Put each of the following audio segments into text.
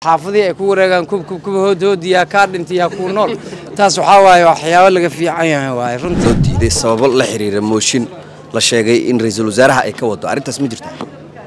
xaafadii ay ku wareegaan kubkuba hoodhoodi yaa kaa dhintay yaa kuu nool taas waxaa waaye waxyaabo laga fiican yahay waaye runtii loo diiday sababo la xiriira mooshin la sheegay in ra-iisul wasaaraha ay ka wado arrintaas ma jirta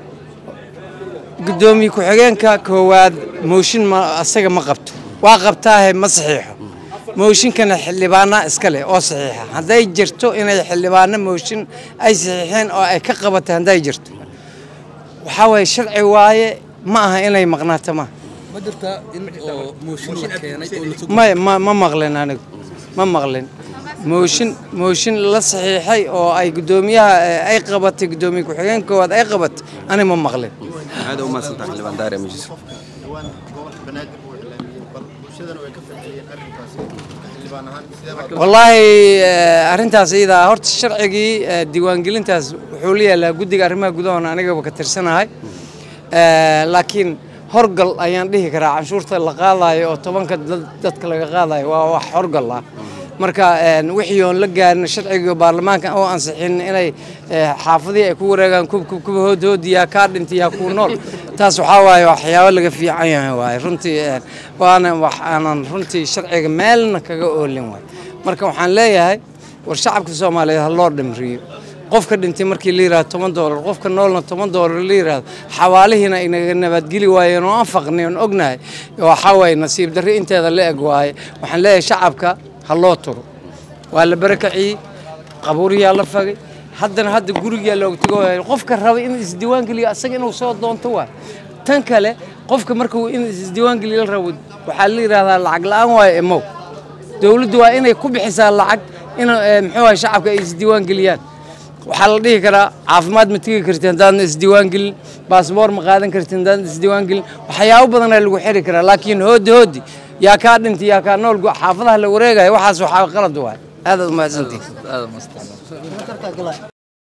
guddoomiye ku-xigeenka koowaad mooshin ma asaga ma qabto waa qabtaahe ma saxiixo mooshinkana xildhibaanaa iska leh oo saxiixa hadday jirto inay xildhibaano mooshin ay saxiixeen oo ay ka qabatay hadday jirto waxaa waaye sharci waaye ma aha inay maqnaato ma ma jirtaa in oo mooshin la keenay oo la soo ma ma ma maqlin anigu ma maqlin mooshin mooshin la saxiixay oo ay guddoomiyaha eh, ay qabatay guddoomiye ku-xigeen koowaad ay qabatay ani ma maqlin aad u mahadsantahay xildhibaan daare majlis dhawaan gobolka banaadir uu iclaamiyey bal bulshadana way ka falceliyeen arrinkaasi xildhibaan ahaan sidee baa wallaahi eh, arrintaas iyadaa horta sharcigii eh, diiwaangelintaas wuxuu la yaalaa guddiga arrimaha gudahona anigaba ka tirsanahay Eh, laakiin horgal ayaan dhihi karaa canshuurta la qaadayo oo tobanka dad- dadka laga qaadayo waa wax horgal ah marka eh, wixii oon la gaarin sharcigii baarlamaanka oo ansixin inay eh, xaafadii ay ku wareegaan kubkuba hoodhoodi yaa kaa dhintay yaa kuu nool taas waxaa waaye waxyaabo laga fiican yahay waaye runtii eh, waana wax aanan runtii sharciga meelna kaga oolin waay marka waxaan leeyahay war shacabka soomaaliyeed ha loo dhimriyo qofka dhintay markii la yidhahdo toban doolar qofka noolna toban doolar la yidhahdo xawaalihiina inaga nabadgeli waayeen oo aan faqnay oon ognahay waxaa waaye nasiib darri inteeda la eg waaye waxaan leeyahay shacabka ha loo turo waa la barakaciyey qabuuriyaa la fagay haddana hadda gurigaa looga tego waaye qofka raba in isdiiwaangeliyo asaga inuu soo doonto waay tan kale qofka markuu in isdiiwaangeliyo la rabo waxaa la yidhahdaa lacag la-aan waaye emow dowladdu waa inay ku bixisaa lacag in eh, muxuu ahay shacabka ay isdiiwaan geliyaan waxaa la dhihi karaa caafimaad ma tegi karti haddaadna isdiiwaan gelin baasboor ma qaadan karti haddaadna isdiiwaan gelin waxyaabo badanaa lagu xiri karaa laakiin hoodi hoodi yaa kaa dhintay yaa kaa nool xaafadaha la wareegaya waxaas waxaa qalad waay aadaad umahadsantihin aad u mahadsantahay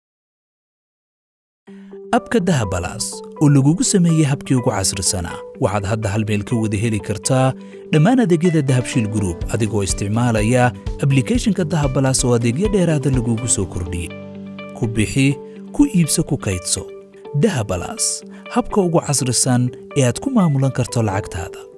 abka dahabalaas oo lagugu sameeyey habkii ugu casrisanaa waxaad hadda hal meel ka wada heli kartaa dhammaan adeegyada dahabshiil group adigoo isticmaalaya ablicathonka dahabalaas oo adeegyo dheeraada lagugu soo kordhiyey ku bixi ku iibso ku kaydso dahabalaas habka ugu casrisan ee aad ku maamulan karto lacagtaada